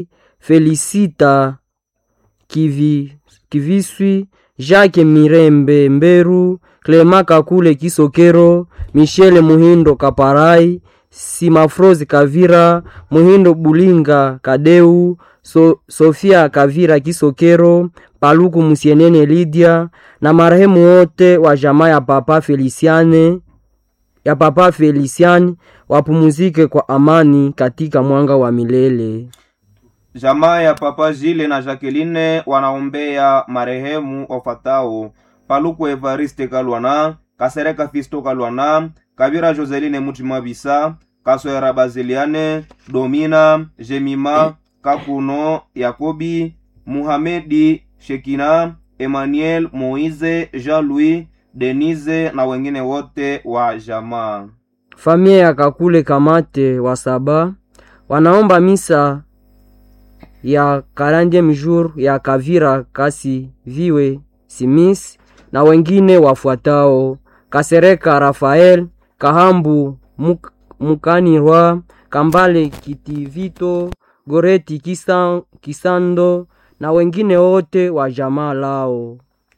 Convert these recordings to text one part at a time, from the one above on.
Felicita Kivi, Kiviswi, Jacques Mirembe Mberu, Clema Kakule Kisokero, Michele Muhindo Kaparai, Simafrozi Kavira, Muhindo Bulinga Kadeu, so, Sofia Kavira Kisokero, Paluku Musienene Lydia na marehemu wote wa jamaa ya Papa Feliciane ya Papa Feliciani wapumuzike kwa amani katika mwanga wa milele. Jamaa ya Papa Jile na Jacqueline wanaombea marehemu wafatao: Paluku Evariste Kalwana, Kasereka Fisto Kalwana, Kabira Joseline Mutima Bisa, Kaswera Baziliane, Domina, Jemima, Kakuno, Yakobi, Muhamedi, Shekina, Emmanuel, Moize, Jean-Louis, Denise na wengine wote wa jamaa. Familia ya Kakule Kamate wa Saba wanaomba misa ya 40 jour ya Kavira Kasi Viwe Simis na wengine wafuatao: Kasereka Rafael Kahambu Muk, Mukanirwa Kambale Kitivito Goreti Kisan, Kisando na wengine wote wa jamaa lao.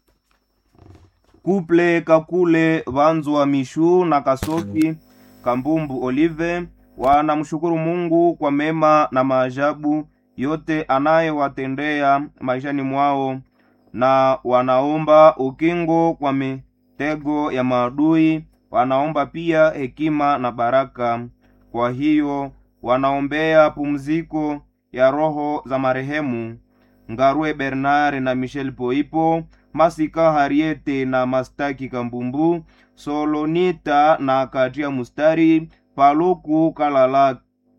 Kuple Kakule Vanzwa Mishu na Kasofi Kambumbu Olive wanamshukuru Mungu kwa mema na maajabu yote anayowatendea maishani mwao, na wanaomba ukingo kwa mitego ya maadui. Wanaomba pia hekima na baraka. Kwa hiyo wanaombea pumziko ya roho za marehemu Ngarwe Bernard na Michel Poipo, Masika Hariete na Mastaki Kambumbu, Solonita na Katia Mustari, Paluku Kalala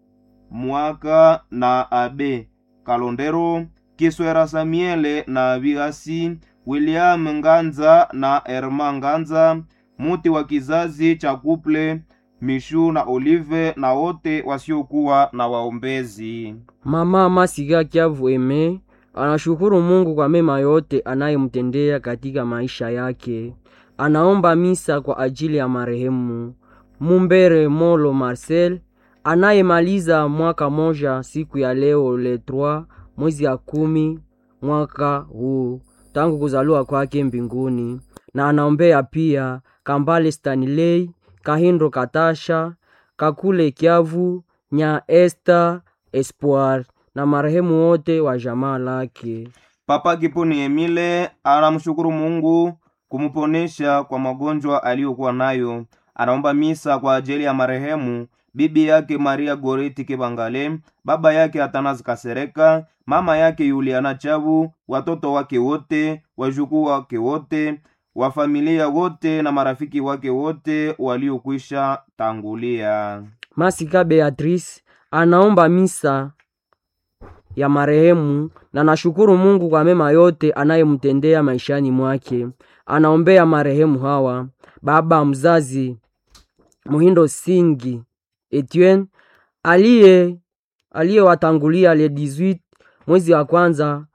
Mwaka na Abe Kalondero, Kiswera Samiele na Vigasi, William Nganza na Erma Nganza, muti wa kizazi cha kuple Mishu na Olive na wote wasiokuwa na waombezi. Mama Masiga Kiavu Eme anashukuru Mungu kwa mema yote anayemtendea katika maisha yake. Anaomba misa kwa ajili ya marehemu Mumbere Molo Marcel anayemaliza mwaka moja siku ya leo le 3 mwezi ya kumi mwaka huu tangu kuzaliwa kwake mbinguni, na anaombea pia Kambale Stanley Kahindo Katasha Kakule Kiavu Nya Esther Espoir na marehemu wote wa jamaa lake. Papa Kiponi Emile anamshukuru Mungu kumuponesha kwa magonjwa aliyokuwa nayo. Anaomba misa kwa ajili ya marehemu bibi yake Maria Goreti Kibangale, baba yake Atanazi Kasereka, mama yake Yuliana Chabu, watoto wake wote, wajukuu wake wote, wa familia wote na marafiki wake wote waliokwisha tangulia. Masika Beatrice anaomba misa ya marehemu na nashukuru Mungu kwa mema yote anayemtendea maishani mwake. Anaombea marehemu hawa: baba mzazi Muhindo Singi Etienne aliye aliyewatangulia le 18 mwezi wa kwanza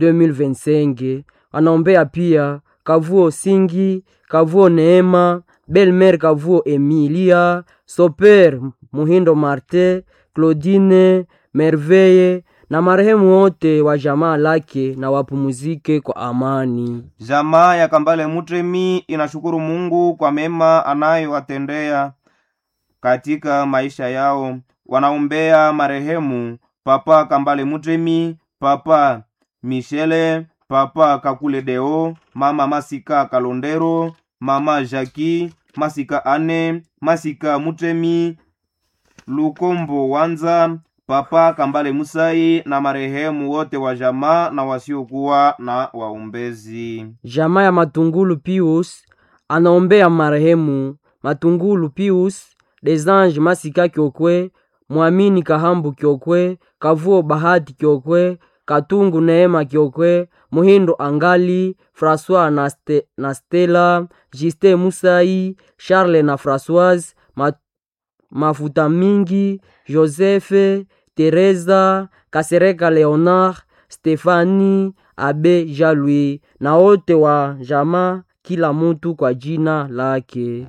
2025. Anaombea pia Kavuo Singi, Kavuo Neema, Belmer Kavuo Emilia, Soper Muhindo Marte, Claudine Merveille na marehemu wote wa jamaa lake na wapumuzike kwa amani. Jamaa ya Kambale Mutremi inashukuru Mungu kwa mema anayowatendea katika maisha yao. Wanaombea marehemu Papa Kambale Mutremi, Papa Michele, Papa Kakule Deo, Mama Masika Kalondero, Mama Jaki Masika Ane, Masika Mutremi, Lukombo Wanza, Papa Kambale Musai na marehemu wote wa jamaa na wasiokuwa na waombezi. Jamaa ya Matungulu Pius anaombea marehemu Matungulu Pius, Desange Masika Kyokwe, Mwamini Kahambu Kyokwe, Kavuo Bahati Kyokwe, Katungu Neema Kyokwe, Muhindo Angali, François na, Ste, na Stella, Juste Musai, Charles na Françoise, Ma, Mafuta Mingi, Joseph, Teresa, Kasereka Leonard, Stefani, Abe Jalui na wote wa jamaa, kila mutu kwa jina lake.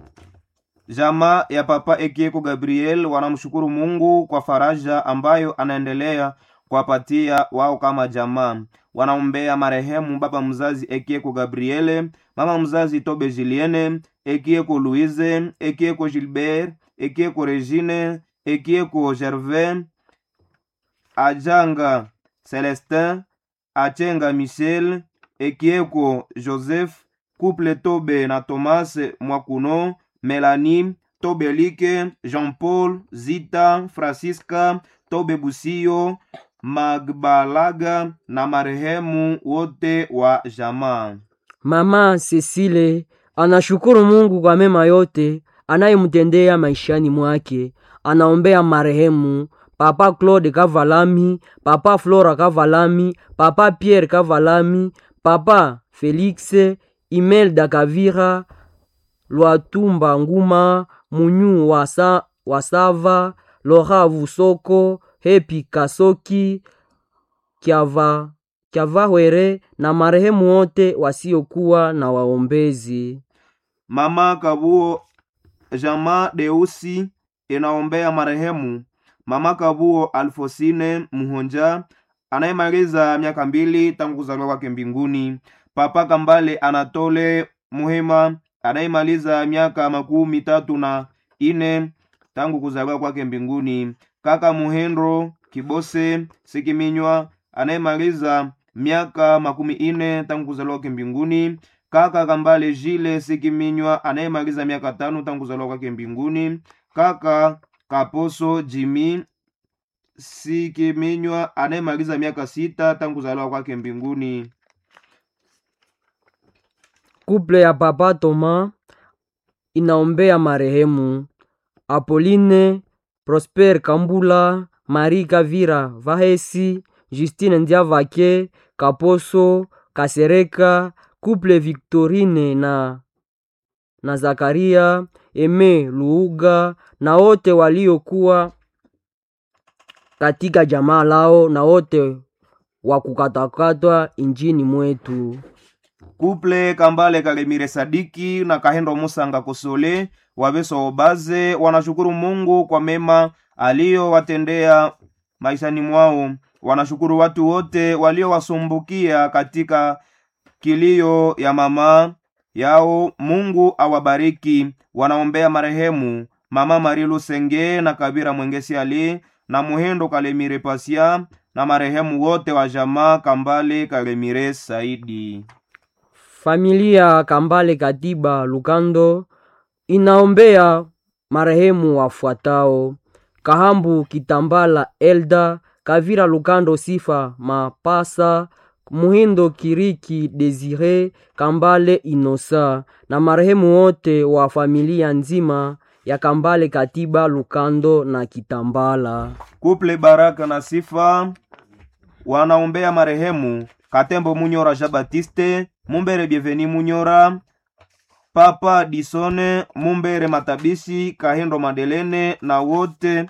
Jamaa ya Papa Ekieko Gabriel wanamshukuru Mungu kwa faraja ambayo anaendelea kuwapatia wao kama jamaa. Wanaombea marehemu baba mzazi Ekieko Gabriele, mama mzazi Tobe Julienne, Ekieko Louise, Ekieko Gilbert, Ekieko Regine, Ekieko Gervais, Ajanga Celestin, Achenga Michel, Ekieko Joseph, couple Tobe na Thomas Mwakuno, Melanie, Tobe Like, Jean-Paul, Zita, Francisca, Tobe Busio, Magbalaga na marehemu wote wa jamaa. Mama Cecile anashukuru Mungu kwa mema yote anayemtendea maishani mwake. Anaombea marehemu Papa Claude Kavalami, Papa Flora Kavalami, Papa Pierre Kavalami, Papa Felix Imelda Kavira, Lwatumba Nguma, Munyu Wasa, Wasava, Lora Vusoko, Hepi Kasoki, Kyava Kyavahwere na marehemu wote wasiokuwa na waombezi. Mama Kabuo Jama Deusi inaombea marehemu Mama Kabuo Alfosine Muhonja anayemaliza miaka mbili tangu kuzaliwa kwake mbinguni. Papa Kambale Anatole Muhema anayemaliza miaka makumi tatu na ine tangu kuzaliwa kwake mbinguni. Kaka Muhendro Kibose Sikiminywa anayemaliza miaka makumi ine tangu kuzaliwa kwake mbinguni. Kaka Kambale Jile Sikiminywa anayemaliza miaka tano tangu kuzaliwa kwake mbinguni. Kaka Kaposo Jimi Sikiminywa anayemaliza miaka sita tangu kuzaliwa kwake mbinguni. Kuple ya Papa Toma inaombea marehemu Apolline Prosper Kambula, Marie Kavira Vahesi, Justine Ndiavake, Kaposo Kasereka, Kuple Victorine na na Zakaria Eme Luuga na wote waliokuwa katika jamaa lao na wote wa kukatakatwa injini mwetu. Kuple Kambale Kalemire Sadiki na Kahendo Musanga Kosole wabeso obaze wanashukuru Mungu kwa mema aliyowatendea maishani mwao. Wanashukuru watu wote waliowasumbukia katika kilio ya mama yao. Mungu awabariki. Wanaombea marehemu mama Mari Lusenge na Kabira Mwengesi Ali na Muhendo Kalemire Pasia na marehemu wote wa jamaa Kambale Kalemire Saidi. Familia Kambale Katiba Lukando inaombea marehemu wafuatao: Kahambu Kitambala Elda, Kavira Lukando Sifa Mapasa, Muhindo Kiriki Desire, Kambale Inosa na marehemu wote wa familia nzima ya Kambale Katiba Lukando na Kitambala. Kuple Baraka na Sifa wanaombea marehemu Katembo Munyora Jean Baptiste, Mumbere Bienveni Munyora, Papa Disone, Mumbere Matabishi, Kahendo Madelene na wote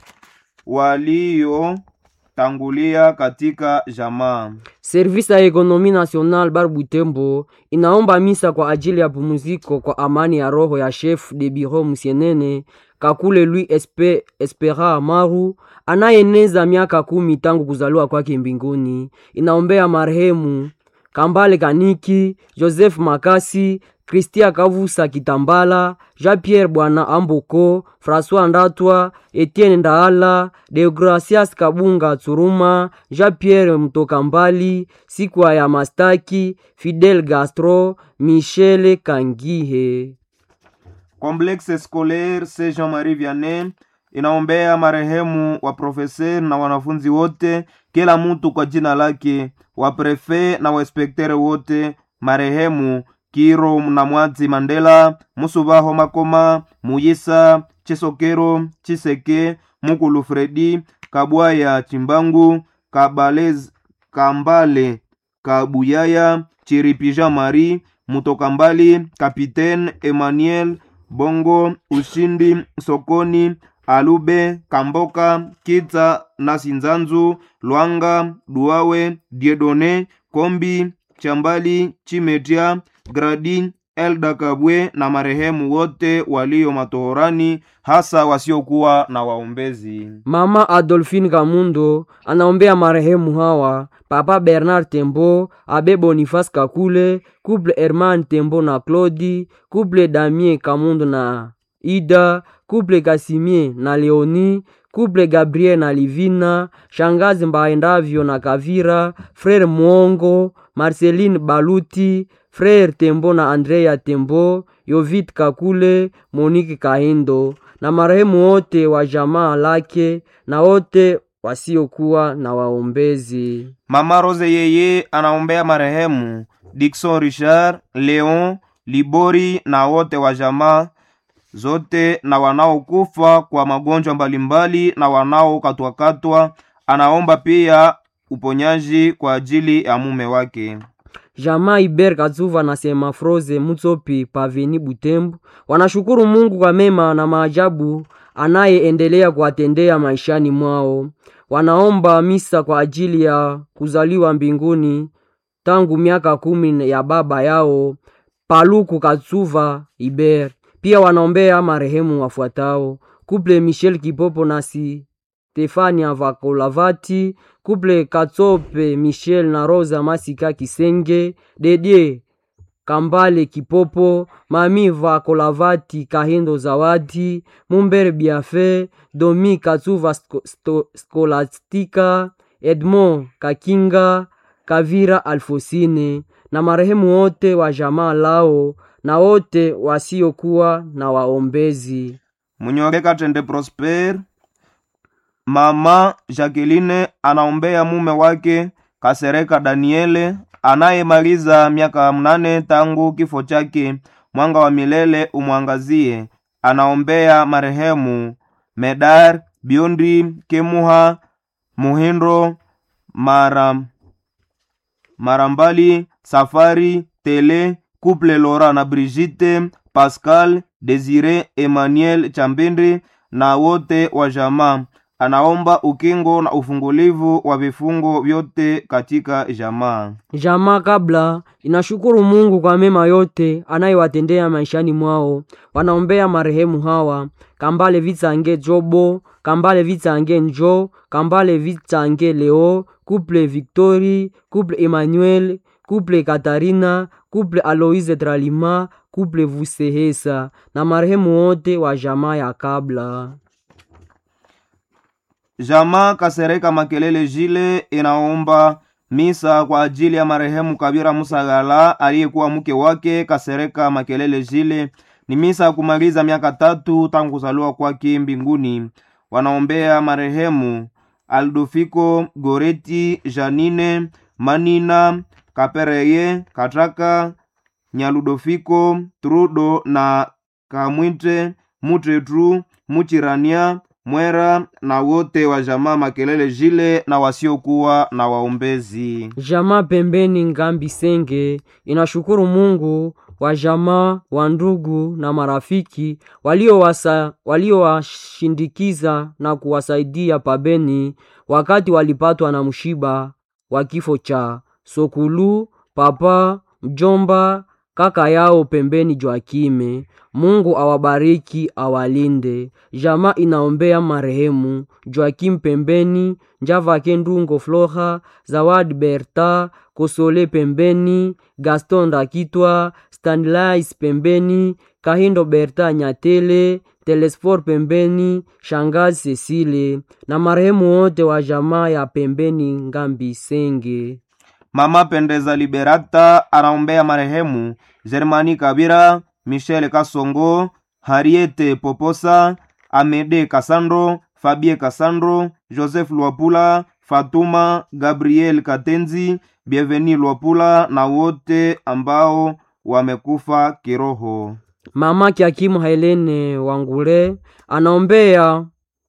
waliotangulia katika jamaa. Servisi ya Ekonomi National Bar Butembo inaomba misa kwa ajili ya pumziko kwa amani ya roho ya chef de bureau Musienene Kakule Louis Espe, Espera Maru anayeneza miaka kumi tangu kuzaliwa kwake mbinguni. Inaombea marehemu Kambale Kaniki, Joseph Makasi, Kristia Kavusa Kitambala, Jean-Pierre Bwana Amboko, François Ndatwa, Etienne Ndaala, Deogracias Kabunga Tsuruma, Jean-Pierre Mtoka Mbali, Sikwa ya Mastaki, Fidel Gastro, Michel Kangihe. Complexe Scolaire Saint Jean-Marie Vianney inaombea marehemu wa profeser na wanafunzi wote, kila mtu kwa jina lake, wa prefe na wainspektere wote, marehemu Kiro na Mwadzi Mandela, Musubaho Makoma, Muyisa Chisokero, Chiseke, Mukulu Fredi, Kabwaya Chimbangu, Kabalez, Kambale Kabuyaya, Chiripija Mari, Mutokambali, Kapitaine Emmanuel Bongo, Ushindi Sokoni, Alube, Kamboka, Kitsa na Sinzanzu, Lwanga, Duawe, Diedone, Kombi, Chambali, Chimetia, Gradi, Elda Kabwe na marehemu wote walio matohorani, hasa wasiokuwa na waombezi. Mama Adolphine Kamundo anaombea marehemu hawa: Papa Bernard Tembo, Abe Boniface Kakule, Couple Herman Tembo na Claudi, Couple Damien Kamundo na Ida, Couple Kasimie na Leoni, Couple Gabriel na Livina, Shangazi Mbaendavyo na Kavira, Frere Mwongo, Marceline Baluti, Frere Tembo na Andrea Tembo, Yovit Kakule, Monique Kahindo na marehemu wote wa jamaa lake na wote wasiokuwa na waombezi. Mama Rose yeye anaombea marehemu Dickson Richard, Leon Libori na wote wa jamaa zote na wanaokufa kwa magonjwa mbalimbali na wanaokatwakatwa. Anaomba pia uponyaji kwa ajili ya mume wake. Jamaa Iber Kazuva na Sema Froze Mutsopi Paveni Butembo wanashukuru Mungu kwa mema na maajabu anayeendelea kuwatendea maishani mwao. Wanaomba misa kwa ajili ya kuzaliwa mbinguni tangu miaka kumi ya baba yao Paluku Kazuva Iber. Pia wanaombea marehemu wafuatao: Kuple Michel Kipopo na Stefania Vakolavati, Kuple Katsope Michel na Rosa Masika Kisenge, Dedie Kambale Kipopo, Mami Vakolavati Kahindo Zawadi, Mumbere Biafe, Domi Katsuva Sko- Sto- Skolastika, Edmond Kakinga, Kavira Alfosine na marehemu wote wa jamaa lao na wote wasiokuwa na waombezi. Munyore Katende Prosper, mama Jacqueline anaombea mume wake Kasereka Daniele anayemaliza miaka mnane tangu kifo chake. Mwanga wa milele umwangazie. Anaombea marehemu Medar Biondi Kemuha Muhindo Mara Marambali Safari Tele Couple Lora na Brigitte Pascal Desire Emmanuel Chambende na wote wa jamaa. Anaomba ukingo na ufungulivu wa vifungo vyote katika jamaa. Jamaa kabla inashukuru Mungu kwa mema yote anayewatendea maishani mwao. Wanaombea marehemu hawa: Kambale Vitsange Jobo, Kambale Vitsange Njo, Kambale Vitsange Leo, Couple Victori, Couple Emmanuel, Couple Katarina, Couple Aloise Tralima, Couple Vusehesa na marehemu wote wa jamaa ya kabla. Jamaa Kasereka Makelele Jile inaomba misa kwa ajili ya marehemu Kabira Musagala aliyekuwa mke wake Kasereka Makelele Jile. Ni misa ya kumaliza miaka tatu tangu kuzaliwa kwake mbinguni. Wanaombea marehemu Aldofiko Goreti, Janine Manina Kapereye Kataka Nyaludofiko Trudo na Kamwite Mutretru Muchirania Mwera na wote wa jamaa Makelele Jile na wasiokuwa na waombezi. Jamaa pembeni Ngambi Senge inashukuru Mungu wa jamaa wa ndugu na marafiki waliowasa- waliowashindikiza na kuwasaidia pabeni wakati walipatwa na mshiba wa kifo cha Sokulu, papa, mjomba, kaka yao pembeni Joakime. Mungu awabariki awalinde. Jamaa inaombea marehemu Joakim pembeni, Njavake Ndungo Flora, Zawadi Berta, Kosole pembeni, Gaston Ndakitwa, Stanlais pembeni, Kahindo Berta Nyatele, Telesfor pembeni, Shangazi Cecile na marehemu wote wa jamaa ya pembeni Ngambi Senge. Mama Pendeza Liberata anaombea marehemu Germani Kabira, Michel Kasongo, Hariete Poposa, Amede Kasandro, Fabie Kasandro, Joseph Lwapula, Fatuma Gabriel Katenzi, Bienveni Lwapula na wote ambao wamekufa kiroho. Mama Kiakimu Helene Wangule anaombea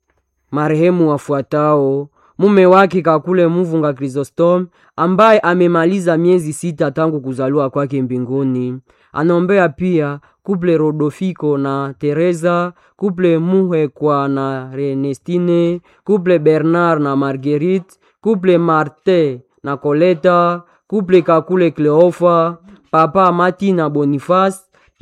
marehemu wafuatao: mume wake Kakule Muvunga Chrysostom ambaye amemaliza miezi sita tangu kuzaliwa kwake mbinguni. Anaombea pia kuple Rodofiko na Teresa, kuple Muhekwa na Renestine, kuple Bernard na Marguerite, kuple Marte na Koleta, kuple Kakule Cleofa, papa Mati na Boniface,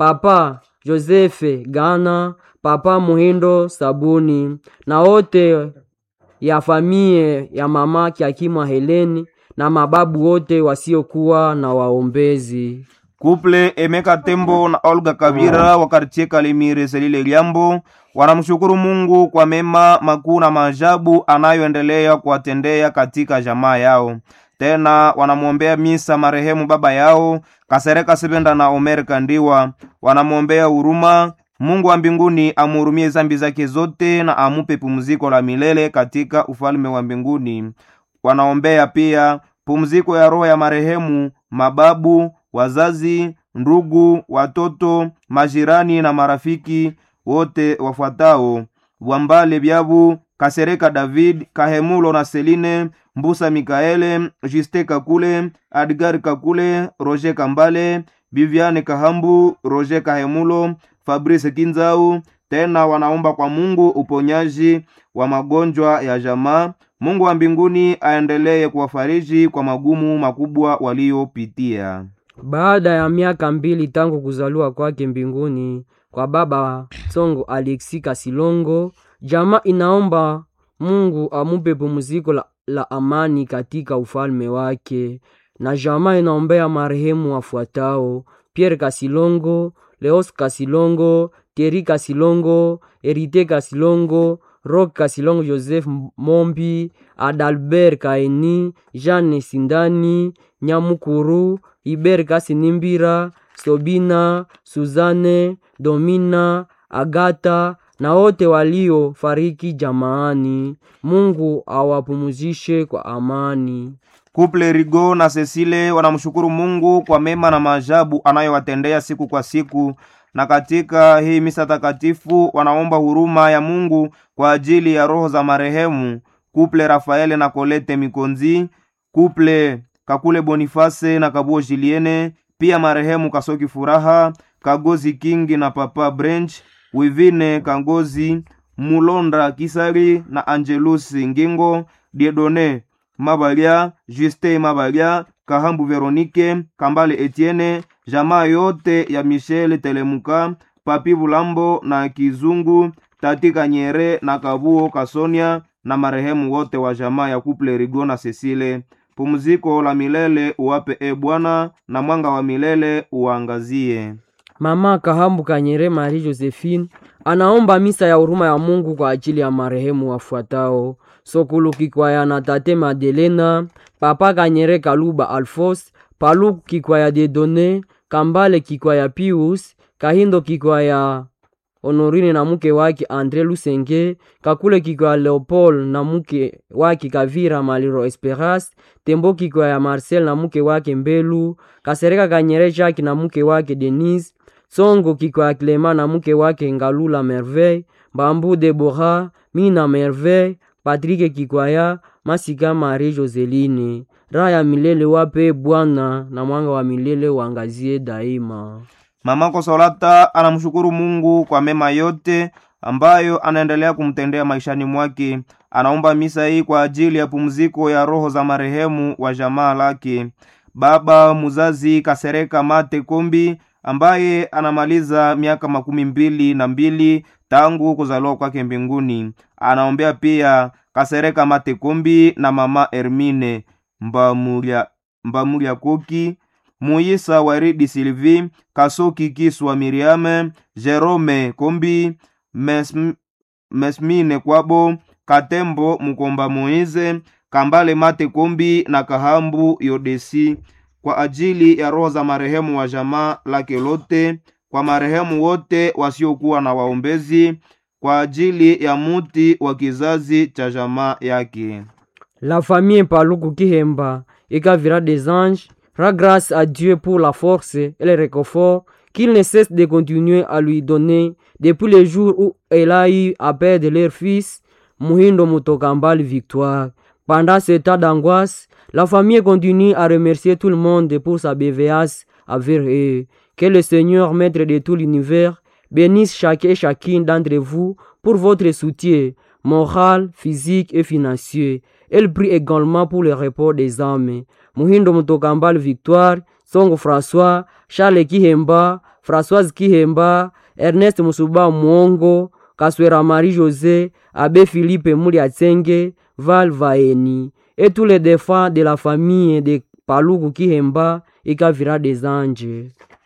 papa Josefe Gana, papa Muhindo Sabuni na wote ya famie ya mama Kiakimwa Heleni na mababu wote wasiokuwa na waombezi. Kuple Emeka Tembo na Olga Kavira wa kartie Kalimire Selile Liambo wanamshukuru Mungu kwa mema makuu na maajabu anayoendelea kuwatendea katika jamaa yao. Tena wanamwombea misa marehemu baba yao Kasereka Sebenda na Omer Kandiwa, wanamwombea huruma Mungu wa mbinguni amhurumie zambi zake zote na amupe pumziko la milele katika ufalme wa mbinguni. Wanaombea pia pumziko ya roho ya marehemu mababu, wazazi, ndugu, watoto, majirani na marafiki wote wafuatao: Bwambale Byabu, Kasereka David, Kahemulo na Seline, Mbusa Mikaele, Juste Kakule, Adgar Kakule, Roger Kambale, Biviane Kahambu, Roger Kahemulo, Fabrice Kinzau. Tena wanaomba kwa Mungu uponyaji wa magonjwa ya jamaa. Mungu wa mbinguni aendelee kuwafariji kwa magumu makubwa waliopitia. Baada ya miaka mbili tangu kuzaliwa kwake mbinguni kwa baba Tsongo Alexi Kasilongo, jamaa inaomba Mungu amupe pumziko la, la amani katika ufalme wake, na jamaa inaombea marehemu wafuatao: Pierre Kasilongo, Leos Kasilongo, Thierry Kasilongo, Erite Kasilongo, Rock Kasilongo, Joseph Mombi, Adalbert Kaeni, Jeanne Sindani, Nyamukuru, Iber Kasinimbira, Sobina, Suzane, Domina, Agata na wote waliofariki jamaani. Mungu awapumuzishe kwa amani. Kuple Rigo na Cecile wanamshukuru Mungu kwa mema na maajabu anayowatendea siku kwa siku, na katika hii misa takatifu wanaomba huruma ya Mungu kwa ajili ya roho za marehemu Kuple Rafaele na Kolete Mikonzi, Kuple Kakule Boniface na Kabuo Juliene, pia marehemu Kasoki Furaha, Kagozi Kingi na Papa Branch, Wivine Kangozi, Mulonda Kisari na Angelus Ngingo, Diedone Mabalia, Juste Mabalia, Kahambu Veronike, Kambale Etienne, jamaa yote ya Michel Telemuka, Papi Bulambo na Kizungu, Tati Kanyere na Kabuo Kasonia na marehemu wote wa jamaa ya Kuple Rigo na Cecile. Pumziko la milele uwape e Bwana, na mwanga wa milele uangazie. Mama Kahambu Kanyere Marie Josephine anaomba misa ya huruma ya Mungu kwa ajili ya marehemu wafuatao: Sokulu Kikwaya na Tate Madelena, Papa Kanyere Kaluba Alfos, Paluku Kikwaya Dedone, Kambale Kikwaya Pius, Kahindo Kikwaya Honorine na mke wake Andre Lusenge, Kakule Kikwaya Leopold na mke wake Kavira Maliro Esperas, Tembo Kikwaya Marcel na mke wake Mbelu, Kasereka Kanyere Jacques na mke wake Denise, Tsongo Kikwaya Clema na mke wake Ngalula Merveille, Bambu Debora, Mina Merveille, Patrick Kikwaya, Masika Marie Joseline. Raha ya milele wape Bwana na mwanga wa milele uangazie daima. Mama Kosolata anamshukuru Mungu kwa mema yote ambayo anaendelea kumtendea maishani mwake. Anaomba misa hii kwa ajili ya pumziko ya roho za marehemu wa jamaa lake, baba muzazi Kasereka Mate Kombi ambaye anamaliza miaka makumi mbili na mbili tangu kuzaliwa kwake mbinguni. Anaombea pia Kasereka Mate Kombi na mama Hermine Mbamurya, Mbamurya Koki Muyisa Waridi Sylvie Kasoki Kiswa Miriame Jerome Kombi Mesm, Mesmine Kwabo Katembo Mukomba Moize Kambale Mate Kombi na Kahambu Yodesi kwa ajili ya roho za marehemu wa jamaa lake lote, kwa marehemu wote wasiokuwa na waombezi, kwa ajili ya muti wa kizazi cha jamaa yake. La famille Paluku Kihemba Ekavira des Anges rend grâce à Dieu pour la force et le réconfort qu'il ne cesse de continuer à lui donner depuis le jour où elle a eu à perdre leur fils, Muhindo Mutokambal Victoire. Pendant ce temps d'angoisse, la famille continue à remercier tout le monde pour sa bienveillance envers eux. Que le Seigneur, maître de tout l'univers, bénisse chacun et chacune d'entre vous pour votre soutien moral, physique et financier. Elle prie également pour le repos des âmes. Muhindo Mutokambal Victoire Songo François, Charles Kihemba, Françoise Kihemba, Ernest Musuba Mwongo, Kaswera Marie José, Abbé Philippe Muliatsenge, Val Vaeni, et tous les défunts de la famille de Paluku Kihemba et Kavira des Anges.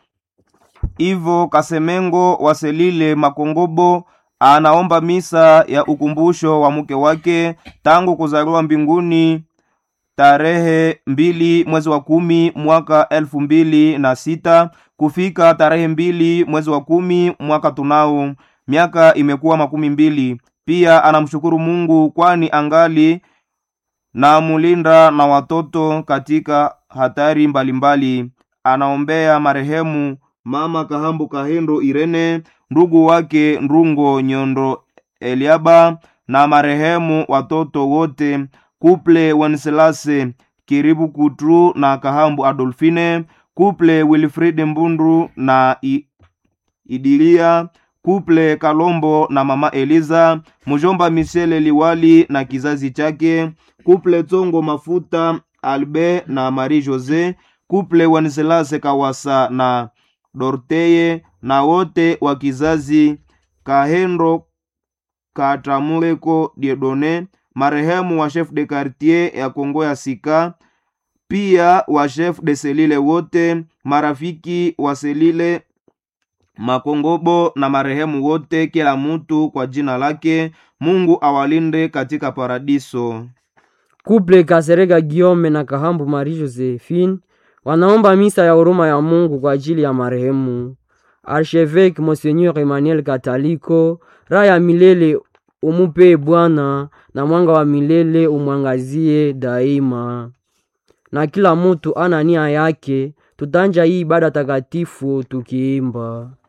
Ivo Kasemengo Waselile Makongobo anaomba misa ya ukumbusho wa mke wake tangu kuzaliwa mbinguni tarehe mbili mwezi wa kumi mwaka elfu mbili na sita kufika tarehe mbili mwezi wa kumi mwaka tunao miaka imekuwa makumi mbili pia anamshukuru mungu kwani angali na mulinda na watoto katika hatari mbalimbali mbali. anaombea marehemu mama kahambu kahendo irene ndugu wake ndungo nyondo eliaba na marehemu watoto wote kuple wenselase kiribu kutru na kahambu adolfine kuple wilfrid mbundu na I, idilia kuple kalombo na mama eliza mjomba michele liwali na kizazi chake kuple tsongo mafuta albe na marie jose kuple wenselase kawasa na dorteye na wote wa kizazi kahendo katamuleko diedone marehemu wa chef de quartier ya kongo ya sika pia wa chef de selile wote marafiki wa selile makongobo na marehemu wote kila mutu kwa jina lake mungu awalinde katika paradiso Kuple Kasereka Giome na Kahambu Marie Josephine wanaomba misa ya huruma ya Mungu kwa ajili ya marehemu Archevêque Monseigneur Emmanuel Kataliko. Raha ya milele umupee Bwana, na mwanga wa milele umwangazie daima. Na kila mutu ana nia yake, tutanja hii ibada takatifu tukiimba